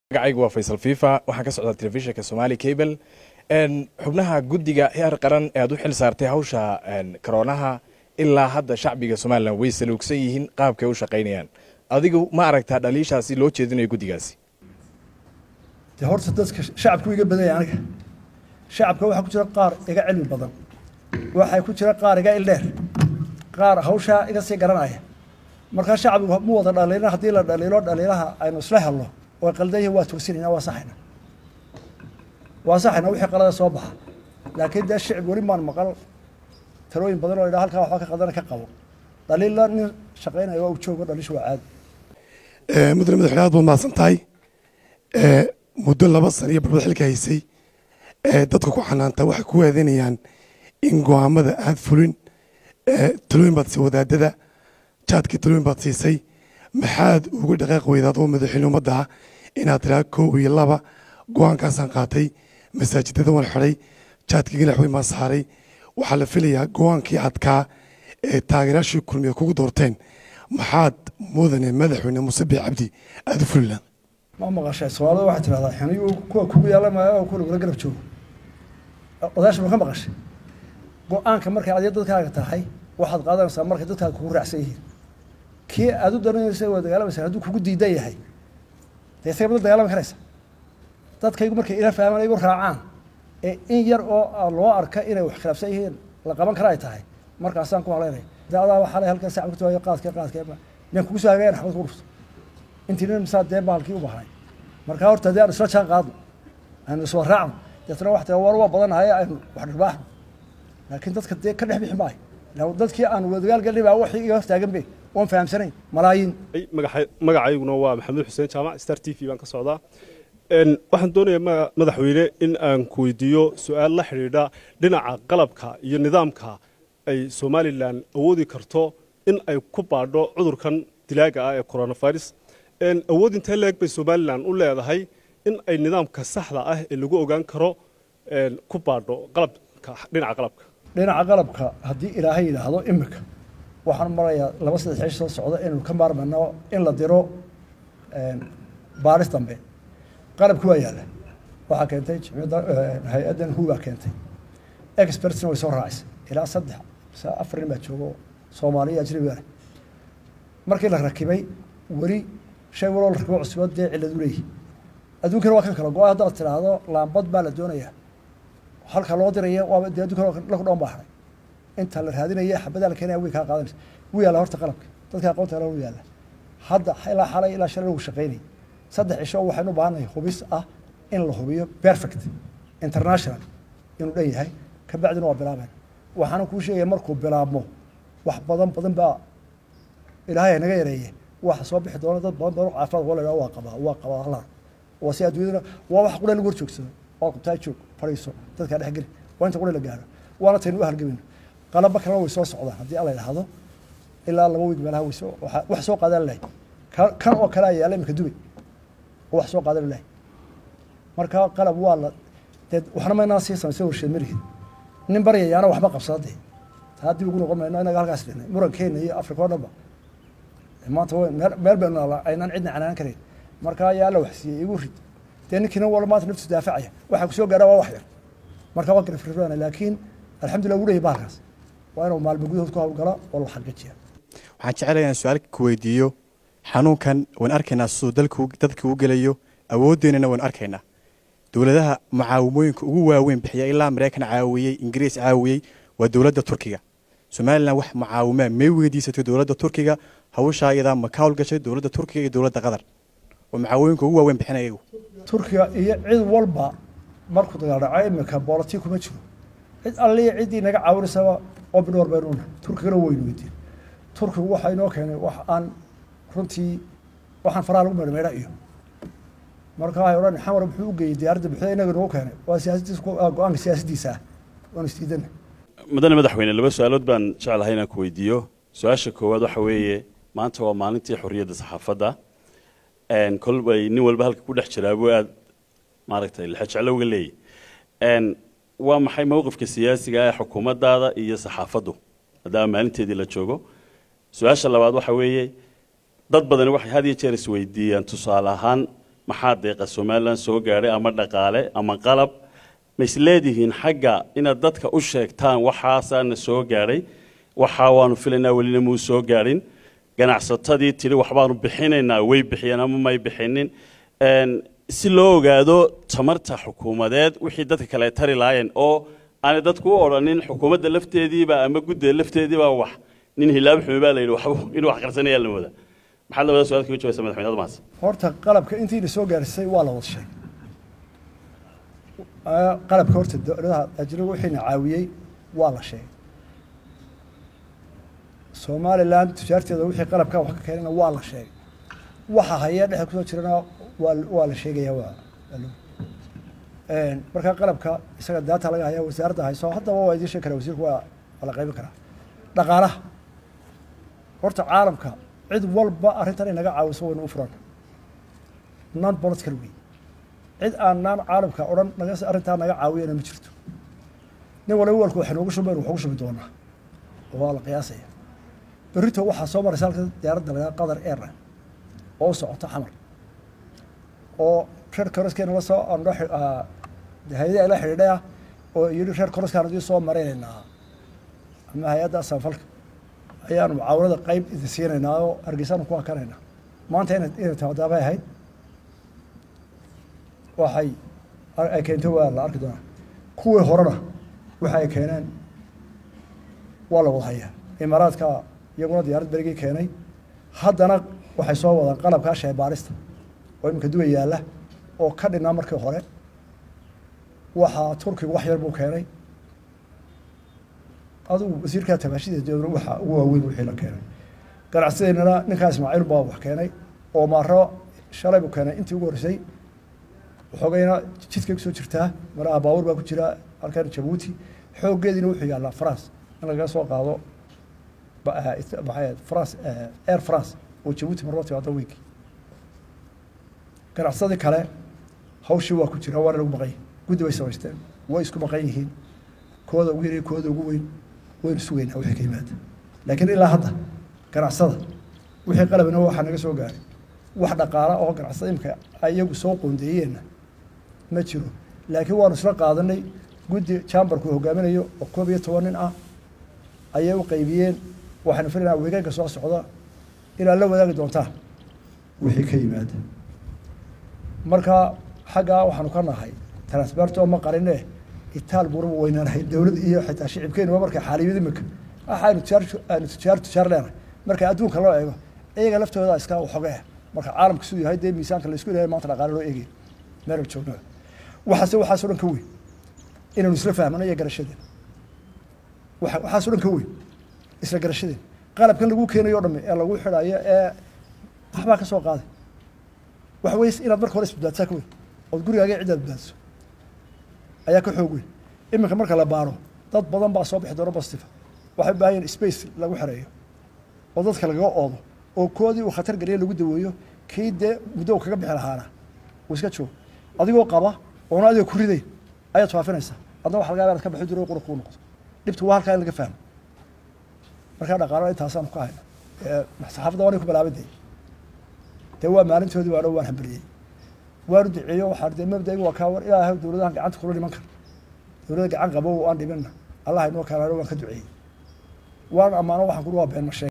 magacaygu waa faysal fifa waxaan ka socdaa telefishinka somali cable xubnaha guddiga heer qaran ee aad u xil saartay hawsha karoonaha ilaa hadda shacbiga somalilan way saluugsan yihiin qaabkay u shaqaynayaan adigu ma aragtaa dhaliishaasi loo jeedinayo guddigaasi de horta dadka shacabku iga badanya aniga shacabka waxaa ku jira qaar iga cilmi badan waxaa ku jira qaar iga ildheer qaar hawshaa iga sii garanaya markaa shacbigu mu wada dhaliilin haddii la dhaliilo dhaliilaha aynu isla helno way qaldan yihin waa toosinayna waa saxayna waa saxayna wixii qalada soo baxa laakiin dee shicib weli maan maqal talooyin badan oo idhaa halkaa waxba ka qaldana ka qabo dhaliilla nin shaqaynaya waa u joogo dhaliishu waa caadi mudane madaxweyne aad baad mahadsan tahay muddo laba sana iyo barbad xilka haysay dadka ku xanaanta waxay ku waadanayaan in go'aamada aad fulin talooyin baad siisay wadaadada jaadkii talooyin baad siisay maxaad uga dhaqaaq weydaad oo madaxweyne ummadda inaad tiraa kow iyo laba go'aankaasaan qaatay masaajidada waan xidhay jaadkii ganax weyn baan saaray waxaa la filayaa go'aankii adkaa ee taageerayaashii kulmiya kugu doorteen maxaad mudane madaxweyne muuse biix cabdi aada u fulilaan ma maqashay soomaalida waxay tidhahdaa xiniyu kuwa kugu yaala maayo oo kuwa lagula garab joogo odayaasha ma ka maqashay go-aanka markay adiga dadkaaga tahay waxaad qaadanaysaa markay dadkaaga kugu raacsan yihiin kii aad u daranaysa waa dagaalamaysa hadduu kugu diidan yahay dee isaga mada dagaalami karaysa dadkaygu markay ila fahmaan igu raacaan ee in yar oo loo arka inay wax khilaafsan yihiin la qaban kara ay tahay markaasaan ku halaynaya de adaa waxaa lay halkan sacab kutaayo qaadka qaadka miyaan kugu soo hagayan xabad ku dhufto intiina misaa dee bahalkii u bahnay markaa horta haddii aan isla jaan qaadno aynu iswa raacno deetna wax tira war waa badanahay aynu wax dhirbaaxno laakiin dadka dee ka dhex bixi maayo ila dadkii aan wadagaal galnay baa waxii iga hortaagan be oon fahamsanayn malaayiin magacayguna waa maxamed xuseen jaamac star t v baan ka socdaa waxaan doonayaa madaxweyne in aan ku weydiiyo su-aal la xidhiidha dhinaca qalabka iyo nidaamka ay somalilan awoodi karto in ay ku baadho cudurkan dilaaga ah ee coronavirus awood intee leeg bay somalilan u leedahay in ay nidaamka saxda ah ee lagu ogaan karo ku baadho qalabka dhinaca qalabka dhinaca qalabka haddii ilaahay yidhaahdo imika waxaan marayaa laba saddex ciish soo socda inaynu ka maarmayno in la diro baaris dambe qalabki waa yaalla waxaa keentay jimciyadda hay-addan hu baa keentay expertsna way soo raacisay ilaa saddex mise afar nin baa joogo soomaaliya ajnabiga leh markii la rakibay weli shay waloo la rakibo cusbo dee cillad u leeyihi adduunkana waa kan kala go-a haddaad tidhaahdo laambad baa la doonayaa halka loo diraya waaba dee addunkana laku dhoon baa haray inta la raadinaya xabadaa la keenaya way kaa qaadanaysa wuu yaalla horta qalabka dadka aqoonta hore wuu yaalla hadda ilaa xalay ilaa shalay lagu shaqaynayay saddex cisho waxaynu u baahannahay hubis ah in la hubiyo perfect international inuu dhan yahay kabacdina waa bilaabeen waxaana kuu sheegaya markuu bilaabmo wax badan badan baa ilaahay naga yareeye waxa soo bixi doona dad badan badan caafimaad waa la waa qabaa waa qabaa halar waa si adduunyadana waa wax qura lagu hor joogsado oo qabtaa joog fadhiiso dadkaa dhex geli waa inta qura la gaaro waana taynu u halgamayno qalaba kalena way soo socdaan haddii alla yidhaahdo ilaa laba wiig meelaha way soo wax soo qaadan lahay kan oo kale ayaa yaala iminka dubay oo wax soo qaadan lahay marka qalab waa la dee waxna maynaa sii samaysay warsheed marihid nin baryayaana waxba qabsada dee taa dib ugu noqon mayno inaga halkaas dhihnay murankeena iyo afrika oo dhanba maanta meel baynu naala aynaan cidna canaan karayn marka ayaa la waxsiiyey igu rid dee ninkiina wala maanta naftisu daafacaya waxaa kusoo gaadhaa waa wax yar marka waa garafrirana laakiin alxamdulillah wuu leeyahy bahalkaas waa inuu maalmo gudahood ku hawlgala oo la xaqiijiya waxaan jecelayaa inaan su-aal ku weydiiyo xanuunkan waan arkaynaa siduu dalku dadka u gelayo awooddeenana waan arkaynaa dowladaha mucaawimooyinka ugu waaweyn bixiya ilaa maraykan caawiyey ingiriis caawiyey waa dowladda turkiga somalilan wax mucaawimaa may weydiisatay dowladda turkiga hawshaa iyadaa ma ka hawlgashay dowladda turkiga iyo dowladda qatar oo mucaawimooyinka ugu waaweyn bixinaya iyagu turkiga iyo cid walba markuu dagaal dhaco imika boolati kuma jiro cid alliya ciddii naga caawinaysaba oo bidhowr baynuuna turkigana weynu weydiin turkigu waxaa inoo keenay wax aan runtii waxaan faraha lagu meedhmeedha iyo marka waxay odhan xamar muxuu u geeyey diyaaradda buxda inaga nagu keenay waa siyaasadiisa go-aanka siyaasaddiisa ah waanu isdiidana mudane madaxweyne laba su-aalood baan jeclahay inaan ku weydiiyo su-aasha koowaad waxa weeye maanta waa maalintii xorriyadda saxaafadda kolbay nin walba halka ku dhex jiraa buu aad maaragtay lexejeclo uga leeyahy waa maxay mowqifka siyaasiga ee xukuumaddaada iyo saxaafaddu maadaama maalinteedii la joogo su-aasha labaad waxa weeye dad badani waxay had iyo jeer isweydiiyaan tusaale ahaan maxaa deeqa somalilan soo gaadhay ama dhaqaale ama qalab ma isleedihiin xagga inaad dadka u sheegtaan waxaasaana soo gaadhay waxaa waanu filaynaa welina muu soo gaadhin ganacsatadii tidhi waxbaanu bixinaynaa way bixiyeen ama may bixinin Een, si loo ogaado tamarta xukuumadeed wixii dadka kale ay tari lahaayeen oo aanay dadku u odhanin xukuumadda lafteediiba ama guddiga lafteediiba wax nin hilaab xumi baa la yidhi waxba inuu wax qarsanayaa la wada maxaad labada su-aal kaga jawabaysa madaxweyne admaas horta qalabka intii la soo gaarisay waa la wada sheegay Ah, qalabka horta dowladaha ajnabiga wixiina caawiyey waa la sheegay somalilan tujaarteeda wixii qalabka wax ka keenayna waa la sheegay waxa haya dhexe kusoo jirana waa waa la sheegaya waa waa loo- Een, marka qalabka isaga daata laga haya wasaaradda hayso haddaba waa idiin sheegi karaa wasiirku waa waa la qaybin karaa dhaqaalaha horta caalamka cid walba arrintan inaga caawiso waynu u furan non political wey cid aan naan caalamka odhan naga arrintaa naga caawiyana ma jirto nin waliba walku waxay noogu shumeen waxugu shumi doonaa oo waa la qiyaasaya berrito waxaa soo maraysa halka diyaaradda lagaa qatar airline oo u socota xamar oo reer koroskeena la soo andho hay-adii la xidhiidhay ah oo yidhi reer koroskaan idin soo maraynaynaa ama hay-adda samafalka ayaanu mucaawanada qayb idin siinaynaa oo hargeysaanu ku hakanaynaa maanta ina inay taadaabay ahayd waxay ay keentay waa la arki doonaa kuwii horena waxa ay keeneen waa la wada hayaa imaaraadka iyaguna diyaarad berigii keenay haddana waxay soo wadaan qalabkaa sheebaarista oo iminka duwa yaalla oo ka dhinaa markii hore waxaa turkigu wax yar buu keenay adugu wasiirkaa tabaashida dowla waxa ugu waaweyn wixii la keenay ganacsideennana ninkaa ismaaciil baa wax keenay oo maaro shalay buu keenay intii ugu horreysay xoogayna jidkay kusoo jirtaa maraha baabuur baa ku jira halkan jabuuti xooggeediina wuxuu yaallaa france in lagaga soo qaado ba- eh, it- maxay ahayd france eh, air france oo jabuuti marloo timaado weynki ganacsadii kale hawshii waa ku jira waana lagu maqan yihin guddi bay samaysteen way isku maqan yihiin kooda ugu yar iyo kooda ugu weyn waynu sugaynaa wixii ka yimaada laakiin ilaa hadda ganacsada wixii qalabina waxaa naga soo gaaray wax dhaqaala oo ganacsada imika iyagu soo qoondeeyeenna ma jiro laakiin waanu isla qaadanay guddi chamberku hogaaminayo oo koob iyo toban nin ah ayay u qaybiyeen waxaynu filaynaa weegaanka soo socda inaad la wadaagi doontaan wixii ka yimaada marka xaggaa waxaanu ka nahay transberto ma qarine itaal buuraba weynaanahay dowlad iyo xitaa shicibkeenuba markay xaaliyad imika waxaanu tujaar aanu tujaar tujaar leenahay marka adduunka loo eego iyaga laftooda iska xoge marka caalamka siduu yahay dee miisaanka laysku ilahay maanta dhaqaale loo eegay meel joogno waxaase waxaasoo dhan ka weyn inaynu isla fahmano iyo garashadeena waxa waxaasoo dhan ka weyn isla garashadeena qalabkan lagu keenayo o dhamme ee lagu xidhayo ee waxbaa ka soo qaaday waxa weeye inaad marka hore isbadbaadsaa ka weyn ood gurigaaga ciddaad badbaadiso ayaa ka xoog weyn iminka marka la baaro dad badan baa soo bixi doona bastifa waxay u baahan yihin space lagu xereeyo oo dadka lagaga oodo oo koodii uu khatar geliya lagu daweeyo kii dee muddo uu kaga bixi lahaana uu iska joogo adigoo qaba oona adiga ku ridayn ayaad faafinaysaa adna waxa laga yaaba inaad ka baxi diro qura kuu noqdo dhibtu waa halkaa in laga fahmo markaa dhaqaalo intaasaanu ka hayna ee saxaafadda waanay ku bilaabay dee dee waa maalintoodii waano waan hambaliyey waanu duceeyo waxaa dee mabdaigu waa kaa war ilaahay dowladahan gacanta kula dhiman kara dowladda gacan qabo aan dhibinna allah inoo kaalano waan ka duceeyey waan ammaano waxaan kuri waa been ma sheeg